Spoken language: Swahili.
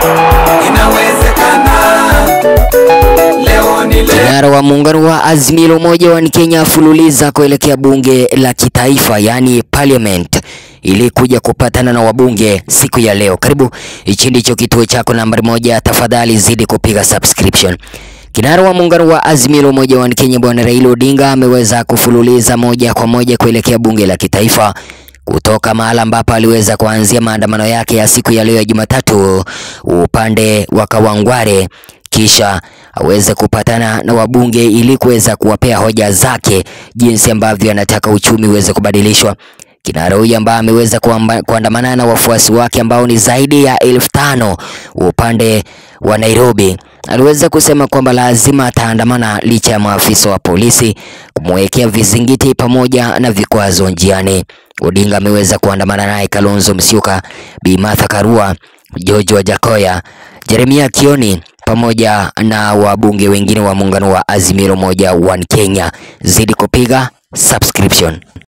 inawezekana. Leo ni leo. Kinara wa muungano wa Azimio la Umoja wa Kenya afululiza kuelekea bunge la kitaifa yaani parliament ili kuja kupatana na wabunge siku ya leo. Karibu, hichi ndicho kituo chako nambari moja, tafadhali zidi kupiga subscription. Kinara wa muungano wa Azimio la Umoja wa Kenya Bwana Raila Odinga ameweza kufululiza moja kwa moja kuelekea bunge la kitaifa kutoka mahala ambapo aliweza kuanzia maandamano yake ya siku ya leo ya Jumatatu upande wa Kawangware kisha aweze kupatana na wabunge ili kuweza kuwapea hoja zake jinsi ambavyo anataka uchumi uweze kubadilishwa. Kinara huyu ambaye ameweza kuamba- kuandamana na wafuasi wake ambao ni zaidi ya elfu tano upande wa Nairobi aliweza kusema kwamba lazima ataandamana licha ya maafisa wa polisi kumwekea vizingiti pamoja na vikwazo njiani. Odinga ameweza kuandamana naye Kalonzo Musyoka, Bi Martha Karua, George Wajakoya, Jeremia Kioni pamoja na wabunge wengine wa muungano wa Azimio la Umoja wa Kenya. Zidi kupiga subscription.